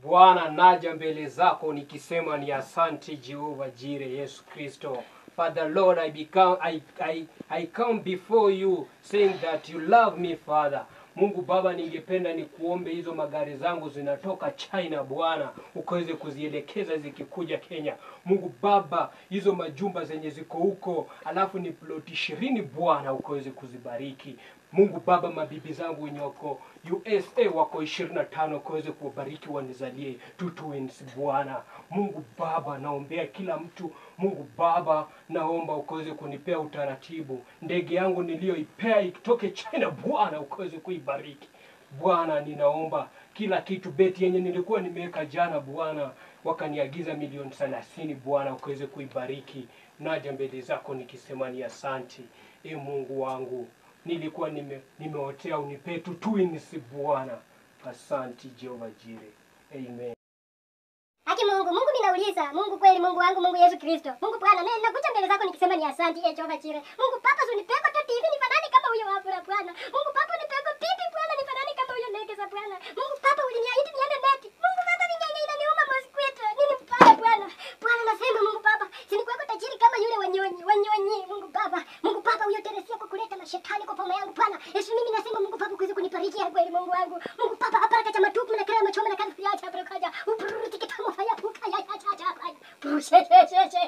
Bwana, naja mbele zako nikisema ni asante Jehova Jire Yesu Kristo. Father Lord, I become I, I, I come before you saying that you love me Father. Mungu Baba, ningependa nikuombe hizo magari zangu zinatoka China Bwana, ukaweze kuzielekeza zikikuja Kenya. Mungu Baba, hizo majumba zenye ziko huko, alafu ni ploti ishirini Bwana, ukaweze kuzibariki. Mungu Baba, mabibi zangu wenye wako USA wako ishirini na tano ukaweze kuwabariki wanizalie two twins Bwana. Mungu Baba, naombea kila mtu. Mungu Baba, naomba ukaweze kunipea utaratibu, ndege yangu niliyoipea itoke China Bwana, ukaweze kuibariki Bwana. Ninaomba kila kitu, beti yenye nilikuwa nimeweka jana Bwana, wakaniagiza milioni thelathini Bwana, ukaweze kuibariki. Naja mbele zako nikisema ni asanti, e Mungu wangu nilikuwa nime, nimeotea unipe tu twins Bwana. Asanti Jehova Jire, amen. Haki Mungu, Mungu mimi nauliza, Mungu kweli, Mungu wangu, Mungu Yesu Kristo. Mungu Bwana, mimi nakuja mbele zako nikisema ni asante eh Jehova Jire. Mungu Papa, unipeko tu TV nifanane kama huyo wapo la Bwana. Mungu Papa, unipeko pipi Bwana nifanane kama huyo ndege za Bwana. Mungu Papa, uliniahidi niende neti. Mungu Baba, mimi inaniuma mosquito. Nini mbaya Bwana? Bwana nasema Mungu Baba, si ni kwako tajiri kama yule wanyonyi, wanyonyi. Mungu Baba, Mungu Baba, huyo Teresia kwa kuleta mashetani kwa poma yangu Bwana. Yesu mimi nasema Mungu Baba, kuweza kunibarikia kweli Mungu wangu. Mungu Baba, hapa kacha matupu na kaya machoma na kazi yacha hapo kaja. Upuruti kitamu fanya puka ya ya ya ya. Pushe she she she